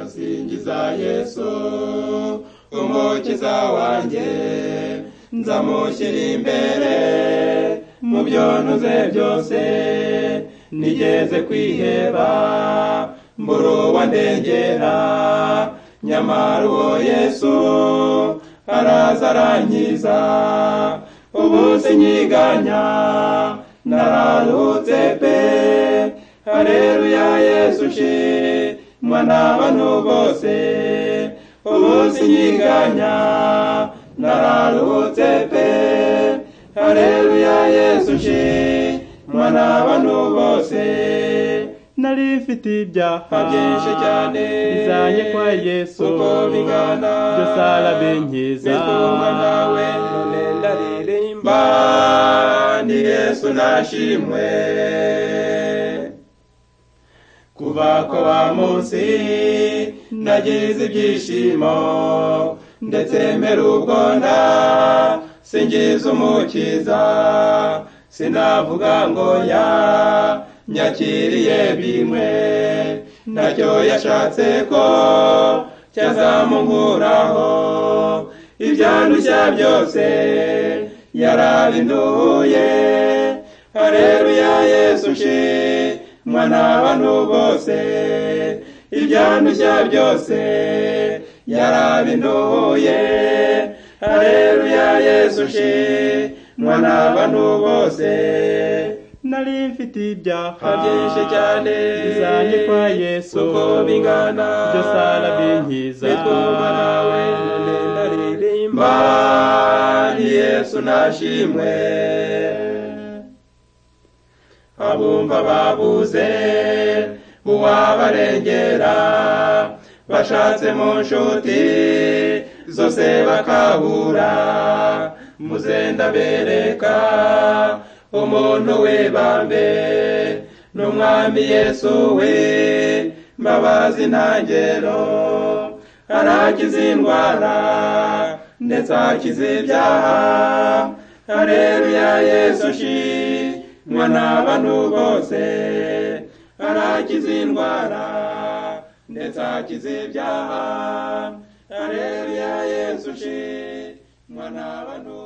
ndasingiza yesu umukiza wanjye nzamushyira imbere mu byo ntuze byose nigeze kwiheba mbura uwandengera nyamara uwo yesu araza arankiza ubu sinyiganya nararuhutse pe hareruya yesu shi mwana w'abantu bose ubu sinyiganya nararuhutse pe hareruya yesu shi mwana w'abantu bose nari mfite ibyaha byinshi cyane bizanye kwa yesu uko bingana byose arabinkeza bikundwa nawe none ndaririmba ni yesu nashimwe kuva ko wa munsi nagize ibyishimo ndetse mbere ubwo nda singiza umukiza sinavuga ngo ya nyakiriye bimwe ntacyo yashatse ko cyazamukuraho ibyandushya byose yarabinduye hareruya yesu shi mwana w'abantu bose ibyandushya byose yarabinduye hareruya yesu shi mwana w'abantu bose nari mfite ibyaha byinshi cyane bizanye kwa yesu uko bingana byose arabinkiza bituma nawe none ndaririmba ni yesu nashimwe abumva babuze uwabarengera bashatse mu nshuti zose bakabura muze ndabereka umuntu we bambe n'umwami yesu we mbabazi ntangero arakiza indwara ndetse akiza ibyaha hareruya yesu shi mwana w'abantu bose arakiza indwara ndetse akiza ibyaha hareruya yesu shi mwana w'abantu